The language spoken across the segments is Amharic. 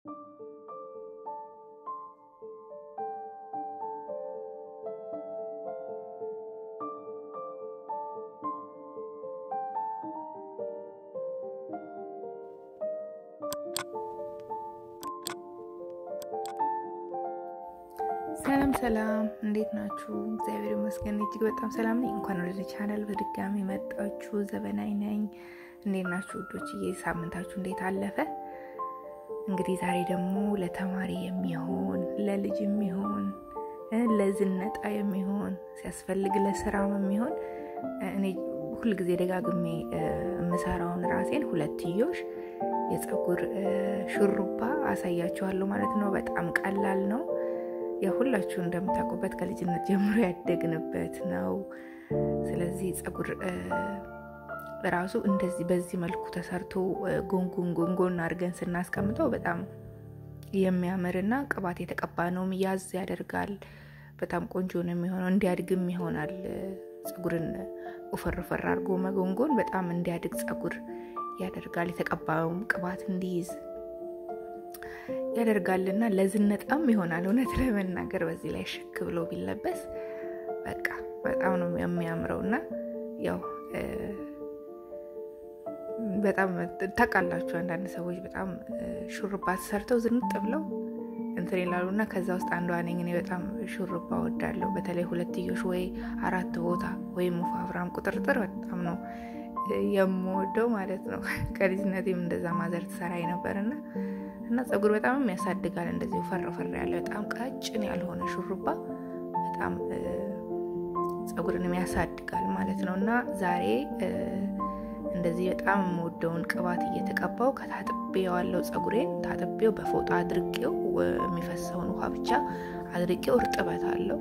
ሰላም ሰላም፣ እንዴት ናችሁ? እግዚአብሔር ይመስገን እጅግ በጣም ሰላም ነኝ። እንኳን ወደ ቻናል በድጋሚ መጣችሁ። ዘበናይ ነኝ። እንዴት ናችሁ ውዶችዬ? ሳምንታችሁ እንዴት አለፈ? እንግዲህ ዛሬ ደግሞ ለተማሪ የሚሆን ለልጅ የሚሆን ለዝነጣ የሚሆን ሲያስፈልግ ለስራም የሚሆን እኔ ሁልጊዜ ደጋግሜ የምሰራውን ራሴን ሁለትዮሽ የፀጉር ሹሩባ አሳያችኋለሁ ማለት ነው። በጣም ቀላል ነው። የሁላችሁ እንደምታውቁበት ከልጅነት ጀምሮ ያደግንበት ነው። ስለዚህ ፀጉር ራሱ እንደዚህ በዚህ መልኩ ተሰርቶ ጎንጎን ጎንጎን አድርገን ስናስቀምጠው በጣም የሚያምርና ቅባት የተቀባ ነውም ያዝ ያደርጋል። በጣም ቆንጆ ነው የሚሆነው። እንዲያድግም ይሆናል። ፀጉርን ወፈር አድርጎ መጎንጎን በጣም እንዲያድግ ፀጉር ያደርጋል። የተቀባውም ቅባት እንዲይዝ ያደርጋልና ለዝነጣም ይሆናል። እውነት ለመናገር በዚህ ላይ ሽክ ብሎ ቢለበስ በቃ በጣም ነው የሚያምረው እና ያው በጣም ታውቃላችሁ፣ አንዳንድ ሰዎች በጣም ሹሩባ ተሰርተው ዝንጥ ብለው እንትን ይላሉ እና ከዛ ውስጥ አንዷ ነኝ እኔ። በጣም ሹሩባ ወዳለሁ። በተለይ ሁለትዮሽ ወይ አራት ቦታ ወይም ወፋፍራም ቁጥርጥር በጣም ነው የምወደው ማለት ነው። ከልጅነቴም እንደዛ ማዘር ትሰራ ነበርና እና ፀጉር በጣም ያሳድጋል። እንደዚህ ፈር ፈር ያለ በጣም ቀጭን ያልሆነ ሹሩባ በጣም ፀጉርን ያሳድጋል ማለት ነው እና ዛሬ እንደዚህ በጣም የምወደውን ቅባት እየተቀባው ከታጥቤዋለው ፀጉሬን ታጥቤው በፎጣ አድርቄው የሚፈሰውን ውሃ ብቻ አድርቄው እርጥበት አለው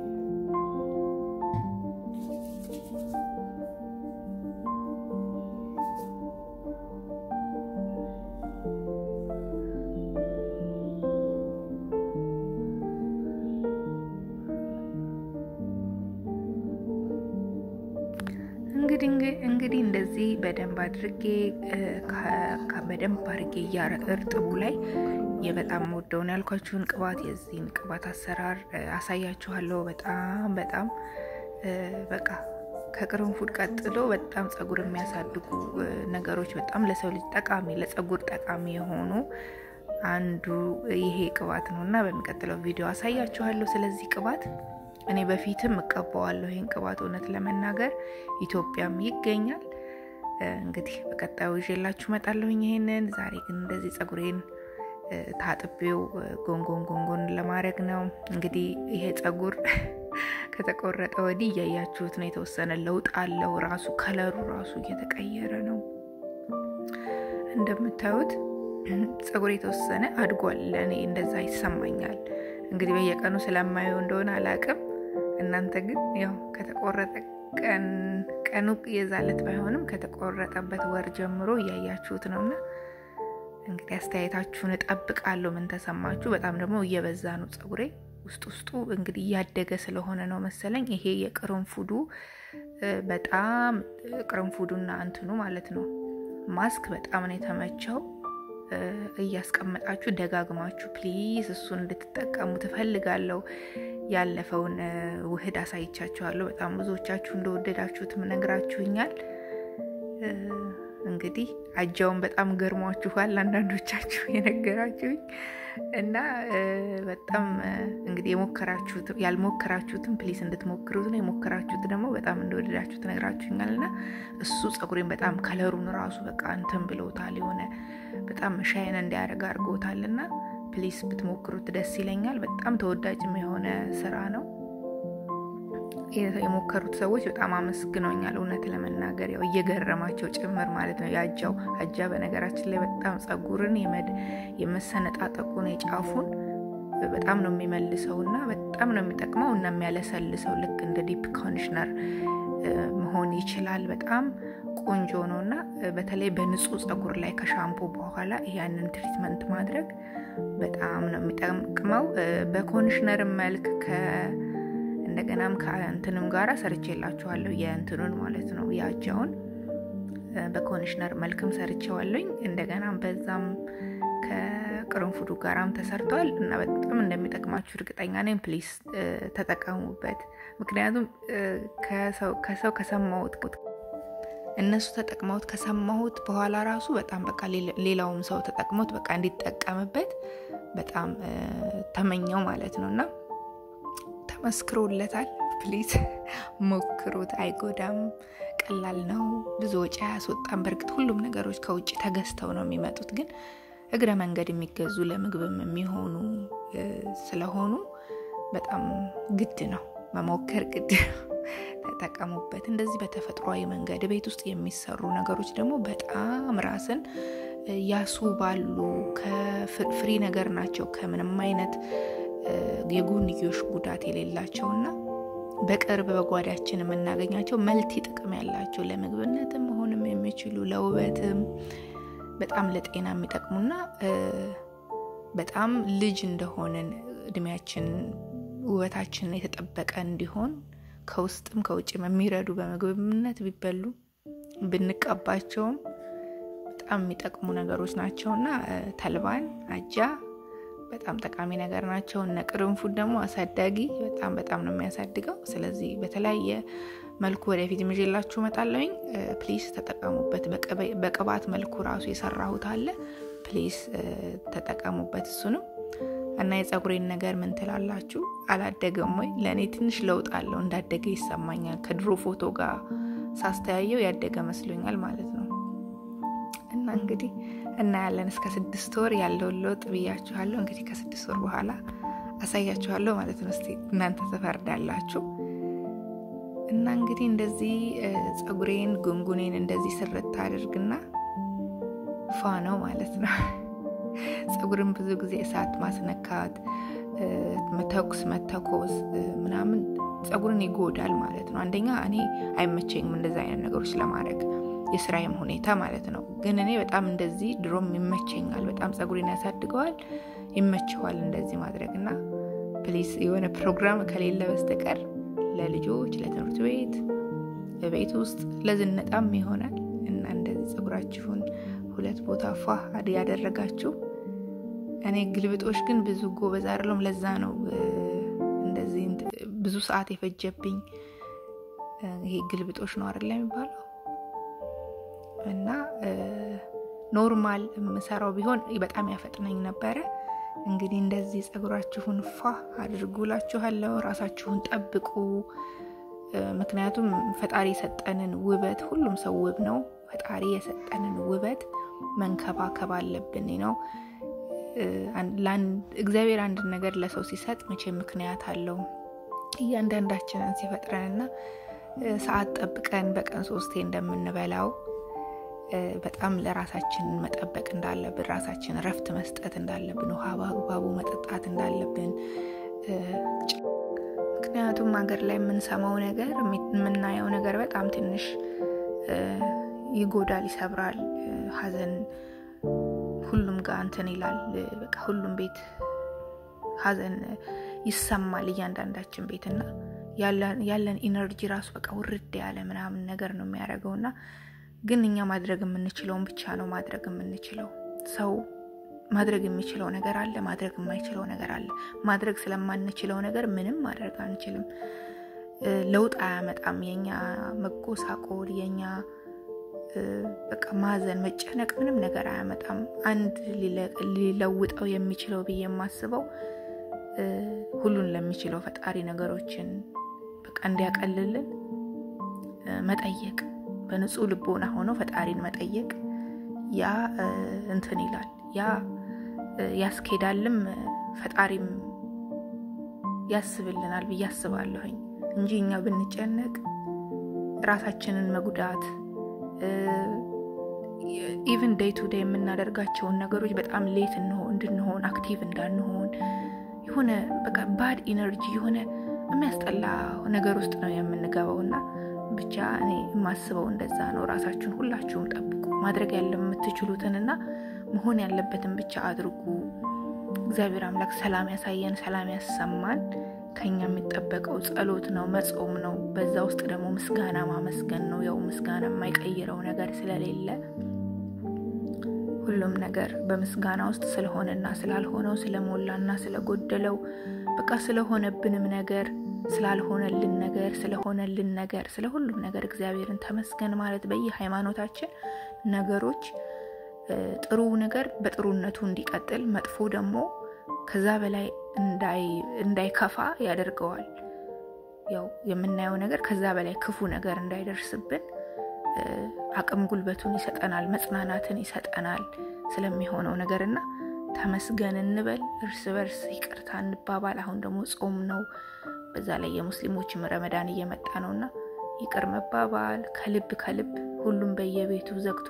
እንግዲህ እንደዚህ በደንብ አድርጌ በደንብ አድርጌ እርጥቡ ላይ የበጣም ወደውን ያልኳችሁን ቅባት የዚህን ቅባት አሰራር አሳያችኋለሁ። በጣም በጣም በቃ ከቅርንፉድ ቀጥሎ በጣም ፀጉር የሚያሳድጉ ነገሮች በጣም ለሰው ልጅ ጠቃሚ ለፀጉር ጠቃሚ የሆኑ አንዱ ይሄ ቅባት ነው እና በሚቀጥለው ቪዲዮ አሳያችኋለሁ ስለዚህ ቅባት እኔ በፊትም እቀባዋለሁ ይህን ቅባት እውነት ለመናገር ኢትዮጵያም ይገኛል። እንግዲህ በቀጣዩ ይዤላችሁ እመጣለሁኝ ይሄንን። ዛሬ ግን እንደዚህ ፀጉሬን ታጥቤው ጎንጎን ጎንጎን ለማድረግ ነው። እንግዲህ ይሄ ፀጉር ከተቆረጠ ወዲህ እያያችሁት ነው፣ የተወሰነ ለውጥ አለው። ራሱ ከለሩ ራሱ እየተቀየረ ነው። እንደምታዩት ፀጉር የተወሰነ አድጓል። ለእኔ እንደዛ ይሰማኛል። እንግዲህ በየቀኑ ስለማየው እንደሆነ አላቅም። እናንተ ግን ያው ከተቆረጠ ቀኑ የዛለት ባይሆንም ከተቆረጠበት ወር ጀምሮ እያያችሁት ነውና እንግዲህ አስተያየታችሁን እጠብቃለሁ። ምን ተሰማችሁ? በጣም ደግሞ እየበዛ ነው ፀጉሬ ውስጥ ውስጡ እንግዲህ እያደገ ስለሆነ ነው መሰለኝ። ይሄ የቅርንፉዱ በጣም ቅርንፉዱና እንትኑ ማለት ነው ማስክ በጣም ነው የተመቸው። እያስቀመጣችሁ ደጋግማችሁ ፕሊዝ እሱን እንድትጠቀሙ ትፈልጋለሁ። ያለፈውን ውህድ አሳይቻችኋለሁ። በጣም ብዙዎቻችሁ እንደወደዳችሁትም ነግራችሁኛል። እንግዲህ አጃውን በጣም ገርሟችኋል አንዳንዶቻችሁ የነገራችሁኝ እና በጣም እንግዲህ የሞከራችሁት ያልሞከራችሁትም ፕሊስ እንድትሞክሩት ነው። የሞከራችሁት ደግሞ በጣም እንደወደዳችሁት ነግራችሁኛል። እና እሱ ፀጉሬን በጣም ከለሩን ራሱ በቃ እንትን ብለውታል የሆነ በጣም ሻይን እንዲያደርግ አድርጎታል። እና ፕሊስ ብትሞክሩት ደስ ይለኛል። በጣም ተወዳጅም የሆነ ስራ ነው። የሞከሩት ሰዎች በጣም አመስግነውኛል። እውነት ለመናገር ያው እየገረማቸው ጭምር ማለት ነው። የአጃው አጃ በነገራችን ላይ በጣም ፀጉርን የመሰነጣጠቁን የጫፉን በጣም ነው የሚመልሰው እና በጣም ነው የሚጠቅመው እና የሚያለሰልሰው ልክ እንደ ዲፕ ኮንዲሽነር መሆን ይችላል። በጣም ቆንጆ ነው እና በተለይ በንጹህ ፀጉር ላይ ከሻምፖ በኋላ ያንን ትሪትመንት ማድረግ በጣም ነው የሚጠቅመው። በኮንዲሽነር መልክ እንደገናም ከእንትንም ጋራ ሰርቼላችኋለሁ የእንትኑን ማለት ነው የአጃውን በኮንዲሽነር መልክም ሰርቼዋለኝ። እንደገናም በዛም ከቅርንፉዱ ጋራም ተሰርቷል እና በጣም እንደሚጠቅማችሁ እርግጠኛ ነኝ። ፕሊስ ተጠቀሙበት። ምክንያቱም ከሰው ከሰማሁት እነሱ ተጠቅመውት ከሰማሁት በኋላ ራሱ በጣም በቃ ሌላውም ሰው ተጠቅሞት በቃ እንዲጠቀምበት በጣም ተመኘው ማለት ነው እና ተመስክሮለታል። ፕሊዝ ሞክሩት። አይጎዳም፣ ቀላል ነው፣ ብዙ ወጪ አያስወጣም። በእርግጥ ሁሉም ነገሮች ከውጭ ተገዝተው ነው የሚመጡት፣ ግን እግረ መንገድ የሚገዙ ለምግብም የሚሆኑ ስለሆኑ በጣም ግድ ነው መሞከር ግድ ነው። ተጠቀሙበት። እንደዚህ በተፈጥሯዊ መንገድ ቤት ውስጥ የሚሰሩ ነገሮች ደግሞ በጣም ራስን ያስውባሉ። ከፍሪ ነገር ናቸው ከምንም አይነት የጎንዮሽ ጉዳት የሌላቸውና በቅርብ በጓዳችን የምናገኛቸው መልቲ ጥቅም ያላቸው ለምግብነትም መሆንም የሚችሉ ለውበትም በጣም ለጤና የሚጠቅሙና በጣም ልጅ እንደሆንን እድሜያችን ውበታችን የተጠበቀ እንዲሆን ከውስጥም ከውጭም የሚረዱ በምግብነት ቢበሉ ብንቀባቸውም በጣም የሚጠቅሙ ነገሮች ናቸው እና ተልባን፣ አጃ በጣም ጠቃሚ ነገር ናቸው። እነ ቅርንፉድ ደግሞ አሳዳጊ በጣም በጣም ነው የሚያሳድገው። ስለዚህ በተለያየ መልኩ ወደፊት ይዤላችሁ እመጣለሁኝ። ፕሊስ ተጠቀሙበት። በቅባት መልኩ ራሱ የሰራሁት አለ። ፕሊስ ተጠቀሙበት እሱንም እና የፀጉሬን ነገር ምን ትላላችሁ? አላደገም ወይ? ለእኔ ትንሽ ለውጥ አለው። እንዳደገ ይሰማኛል። ከድሮ ፎቶ ጋር ሳስተያየው ያደገ መስሎኛል ማለት ነው። እና እንግዲህ እናያለን እስከ ስድስት ወር ያለውን ለውጥ ብያችኋለሁ። እንግዲህ ከስድስት ወር በኋላ አሳያችኋለሁ ማለት ነው። እስቲ እናንተ ትፈርዳላችሁ። እና እንግዲህ እንደዚህ ፀጉሬን ጉንጉኔን እንደዚህ ስርት አድርግና ፏ ነው ማለት ነው። ፀጉርን ብዙ ጊዜ እሳት ማስነካት፣ መተኩስ፣ መተኮስ ምናምን ፀጉርን ይጎዳል ማለት ነው። አንደኛ እኔ አይመቸኝም እንደዚ አይነት ነገሮች ለማድረግ የስራዬም ሁኔታ ማለት ነው። ግን እኔ በጣም እንደዚህ ድሮም ይመቸኛል። በጣም ፀጉሬን ያሳድገዋል፣ ይመቸዋል እንደዚህ ማድረግ እና ፕሊስ የሆነ ፕሮግራም ከሌለ በስተቀር ለልጆች ለትምህርት ቤት በቤት ውስጥ ለዝነጣም ይሆናል እና እንደዚህ ፀጉራችሁን ሁለት ቦታ ፏ ያደረጋችሁ። እኔ ግልብጦች ግን ብዙ ጎበዝ አይደለሁም። ለዛ ነው እንደዚህ ብዙ ሰዓት የፈጀብኝ። ይሄ ግልብጦች ነው አይደለ የሚባለው እና ኖርማል የምሰራው ቢሆን በጣም ያፈጥነኝ ነበረ። እንግዲህ እንደዚህ ፀጉራችሁን ፏ አድርጉላችኋለሁ። ራሳችሁን ጠብቁ። ምክንያቱም ፈጣሪ የሰጠንን ውበት ሁሉም ሰው ውብ ነው። ፈጣሪ የሰጠንን ውበት መንከባከብ አለብን ነው። እግዚአብሔር አንድ ነገር ለሰው ሲሰጥ መቼ ምክንያት አለው። እያንዳንዳችንን ሲፈጥረንና ሰዓት ጠብቀን በቀን ሶስቴ እንደምንበላው በጣም ለራሳችን መጠበቅ እንዳለብን፣ ራሳችን እረፍት መስጠት እንዳለብን፣ ውሃ በአግባቡ መጠጣት እንዳለብን ምክንያቱም ሀገር ላይ የምንሰማው ነገር የምናየው ነገር በጣም ትንሽ ይጎዳል፣ ይሰብራል። ሀዘን ሁሉም ጋር እንትን ይላል። በቃ ሁሉም ቤት ሀዘን ይሰማል እያንዳንዳችን ቤት እና ያለን ኢነርጂ ራሱ በቃ ውርድ ያለ ምናምን ነገር ነው የሚያደርገው እና ግን እኛ ማድረግ የምንችለውን ብቻ ነው ማድረግ የምንችለው። ሰው ማድረግ የሚችለው ነገር አለ፣ ማድረግ የማይችለው ነገር አለ። ማድረግ ስለማንችለው ነገር ምንም ማድረግ አንችልም። ለውጥ አያመጣም። የኛ መጎሳቆል፣ የኛ በቃ ማዘን፣ መጨነቅ ምንም ነገር አያመጣም። አንድ ሊለውጠው የሚችለው ብዬ የማስበው ሁሉን ለሚችለው ፈጣሪ ነገሮችን በቃ እንዲያቀልልን መጠየቅ በንጹህ ልቦና ሆኖ ፈጣሪን መጠየቅ ያ እንትን ይላል፣ ያ ያስኬዳልም፣ ፈጣሪም ያስብልናል ብዬ አስባለሁኝ እንጂ እኛ ብንጨነቅ ራሳችንን መጉዳት ኢቭን ዴይ ቱ ዴይ የምናደርጋቸውን ነገሮች በጣም ሌት እንድንሆን አክቲቭ እንዳንሆን የሆነ በቃ ባድ ኢነርጂ የሆነ የሚያስጠላ ነገር ውስጥ ነው የምንገባው እና ብቻ እኔ የማስበው እንደዛ ነው። ራሳችሁን ሁላችሁም ጠብቁ። ማድረግ ያለ የምትችሉትንና መሆን ያለበትን ብቻ አድርጉ። እግዚአብሔር አምላክ ሰላም ያሳየን፣ ሰላም ያሰማን። ከኛ የሚጠበቀው ጸሎት ነው፣ መጾም ነው። በዛ ውስጥ ደግሞ ምስጋና ማመስገን ነው። ያው ምስጋና የማይቀይረው ነገር ስለሌለ ሁሉም ነገር በምስጋና ውስጥ ስለሆነና ስላልሆነው ስለሞላና ስለጎደለው በቃ ስለሆነብንም ነገር ስላልሆነልን ነገር ስለሆነልን ነገር ስለ ሁሉም ነገር እግዚአብሔርን ተመስገን ማለት በየሃይማኖታችን ነገሮች ጥሩ ነገር በጥሩነቱ እንዲቀጥል መጥፎ ደግሞ ከዛ በላይ እንዳይከፋ ያደርገዋል። ያው የምናየው ነገር ከዛ በላይ ክፉ ነገር እንዳይደርስብን አቅም ጉልበቱን ይሰጠናል፣ መጽናናትን ይሰጠናል ስለሚሆነው ነገር እና ተመስገን እንበል። እርስ በርስ ይቅርታ እንባባል። አሁን ደግሞ ጾም ነው። በዛ ላይ የሙስሊሞችም ረመዳን እየመጣ ነው እና ይቅር መባባል ከልብ ከልብ ሁሉም በየቤቱ ዘግቶ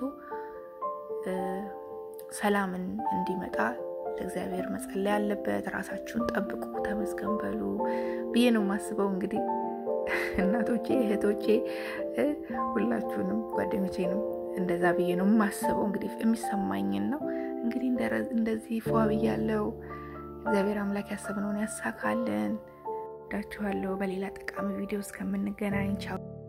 ሰላምን እንዲመጣ ለእግዚአብሔር መጸለይ ያለበት። ራሳችሁን ጠብቁ፣ ተመስገን በሉ ብዬ ነው የማስበው። እንግዲህ እናቶቼ፣ እህቶቼ፣ ሁላችሁንም ጓደኞቼንም እንደዛ ብዬ ነው የማስበው። እንግዲህ የሚሰማኝን ነው እንግዲህ እንደዚህ ፏ ብያለው። እግዚአብሔር አምላክ ያሰብነውን ያሳካልን። ወዳችኋለሁ። በሌላ ጠቃሚ ቪዲዮ እስከምንገናኝ ቻው።